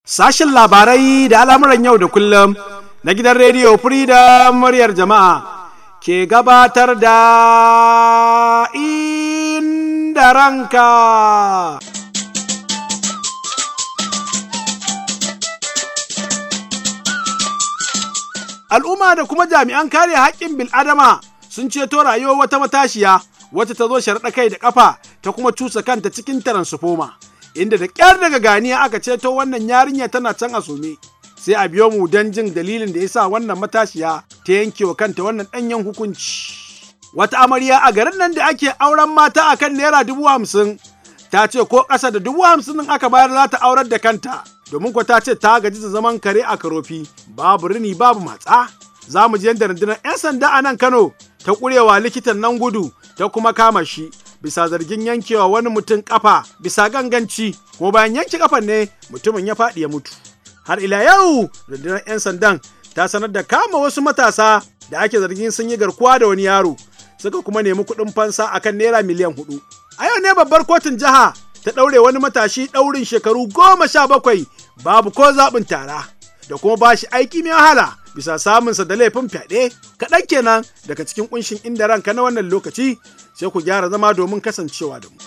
Sashen labarai da al'amuran yau da kullum na gidan rediyo Freedom muryar jama'a ke gabatar da inda ranka. Al'umma da kuma jami'an kare haƙƙin bil'adama sun ceto rayuwar wata matashiya wata ta zo sharɗa kai da ƙafa ta kuma cusa kanta cikin taransufoma. inda da ƙyar daga ganiya aka ceto wannan yarinya tana can a sume sai a biyo mu don jin dalilin da ya sa wannan matashiya ta yanke wa kanta wannan ɗanyen hukunci. Wata amarya a garin nan da ake auren mata a kan naira dubu hamsin ta ce ko ƙasa da dubu hamsin ɗin aka bayar za ta aurar da kanta domin ko ta ce ta gaji da zaman kare a karofi babu rini babu matsa. Za mu ji yadda rundunar 'yan sanda a nan Kano ta ƙurewa likitan nan gudu ta kuma kama shi bisa zargin yankewa wani mutum kafa bisa ganganci kuma bayan yanke kafan ne mutumin ya faɗi ya mutu har ila yau rundunar 'yan sandan ta sanar da kama wasu matasa da ake zargin sun yi garkuwa da wani yaro suka kuma nemi kuɗin fansa akan naira miliyan hudu a yau ne babbar kotun jiha ta ɗaure wani matashi ɗaurin shekaru goma sha bakwai babu ko zaɓin tara da kuma ba shi aiki mai wahala bisa samunsa da laifin fyaɗe kaɗan kenan daga cikin ƙunshin inda ranka na wannan lokaci sai ku gyara zama domin kasancewa da mu.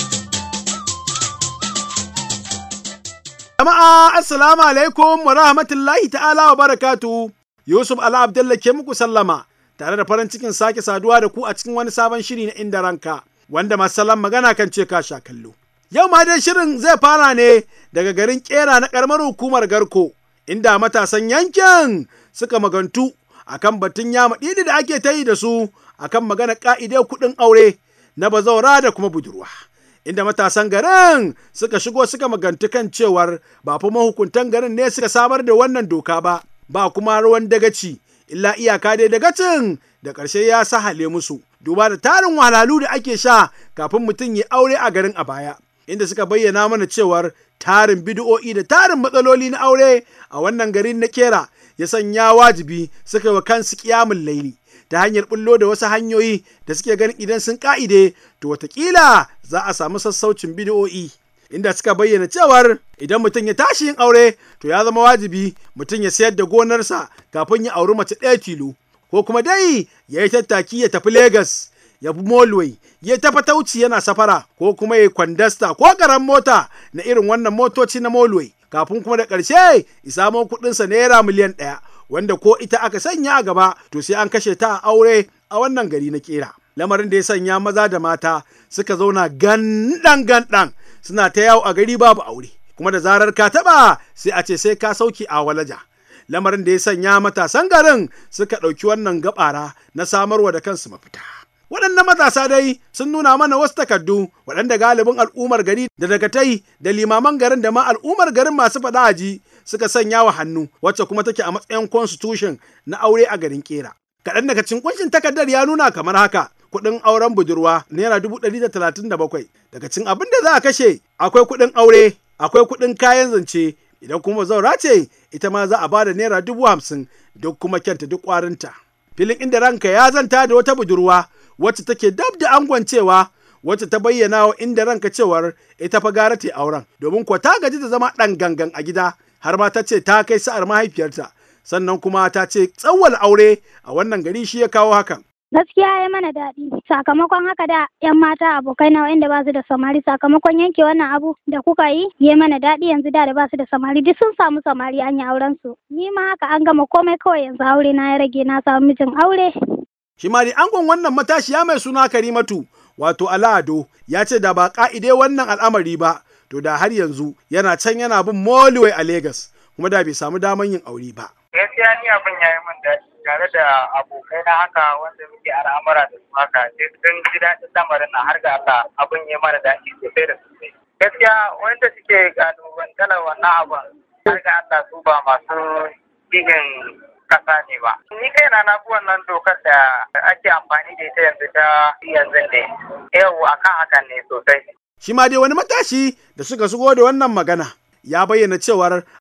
Jama'a assalamu alaikum wa rahmatullahi ta'ala wa barakatu Yusuf Ala Abdullah ke muku sallama tare da farin cikin sake saduwa da ku a cikin wani sabon shiri na inda ranka wanda masallan magana kan ce ka sha kallo. Yau ma dai shirin zai fara ne daga garin kera na karamar hukumar Garko inda matasan yankin suka magantu akan batun yama ɗidi da ake ta yi da su akan magana ƙa'idar kuɗin aure na bazaura da kuma budurwa. Inda matasan garin suka shigo suka magantu kan cewar ba fa mahukuntan garin ne suka samar da wannan doka ba, ba kuma ruwan dagaci, illa iyaka dai dagacin da ƙarshe ya sahale musu. Duba da tarin wahalhalu da ake sha kafin mutum ya aure a garin a baya. Inda suka bayyana mana cewar tarin bidi'o'i da tarin matsaloli na aure a wannan garin na kera ya sanya wajibi suka yi wa kansu kiyamun laili. ta hanyar bullo da wasu hanyoyi da suke ganin idan sun ka'ide to watakila za a samu sassaucin bidiyo'i inda suka bayyana cewar idan mutum ya tashi yin aure to ya zama wajibi mutum ya sayar da gonarsa kafin ya auri mace ɗaya tilo ko kuma dai ya yi tattaki ya tafi Legas ya bi Molway ya tafi tauci yana safara ko kuma ya kwandasta ko karan mota na irin wannan motoci na Molway kafin kuma da ƙarshe ya samo kuɗinsa naira miliyan ɗaya wanda ko ita aka sanya a gaba to sai an kashe ta a aure a wannan gari na kera lamarin da ya sanya maza da mata suka zauna gandan gandan suna ta yawo a gari babu aure kuma da zarar ka taba sai a ce sai ka sauki a walaja lamarin da ya sanya matasan garin suka ɗauki wannan gabara na samarwa da kansu mafita waɗannan matasa dai sun nuna mana wasu takardu waɗanda galibin al'ummar gari da dagatai da limaman garin da ma al'ummar garin masu faɗa aji suka sanya wa hannu wacce kuma take a matsayin constitution na aure a garin kera kaɗan daga cikin kunshin takardar ya nuna kamar haka kuɗin auren budurwa naira dubu ɗari da talatin da bakwai daga cikin abin da za a kashe akwai kuɗin aure akwai kuɗin kayan zance idan kuma zaura ce ita ma za a bada naira dubu hamsin duk kuma kyanta duk ƙwarinta filin inda ranka ya zanta da wata budurwa wacce take dab da angon cewa wacce ta bayyana wa inda ranka cewar ita fa gara ta auren domin kuwa ta gaji da zama ɗan gangan a gida har ma ta ce ta kai sa'ar mahaifiyarta sannan kuma ta ce tsawwal aure a wannan gari shi ya kawo hakan. Gaskiya ya mana daɗi sakamakon haka da yan mata abokai na wanda ba su da samari sakamakon yanke wannan abu da kuka yi ya mana daɗi yanzu da da ba su da samari duk sun samu samari an yi auren su ni ma haka an gama komai kawai yanzu aure na ya rage na samu mijin aure. Shi ma angon wannan matashiya mai suna Karimatu wato Alado ya ce da ba ka'ide wannan al'amari ba to da har yanzu yana can yana bin moliwai a Legas kuma da bai samu daman yin aure ba. Gaskiya ni abin ya yi min daɗi tare da abokai na haka wanda muke al'amura da su haka sai sun ji daɗin lamarin na har ga Allah abin ya mana daɗi sosai da sosai. Gaskiya wanda suke kalubantalar wannan abin har ga Allah su ba masu cikin kasa ne ba. Ni kaina na fi wannan dokar da ake amfani da ita yanzu ta yanzu ne. Yau akan hakan ne sosai. Shi ma dai wani matashi da suka shigo da wannan magana ya bayyana cewar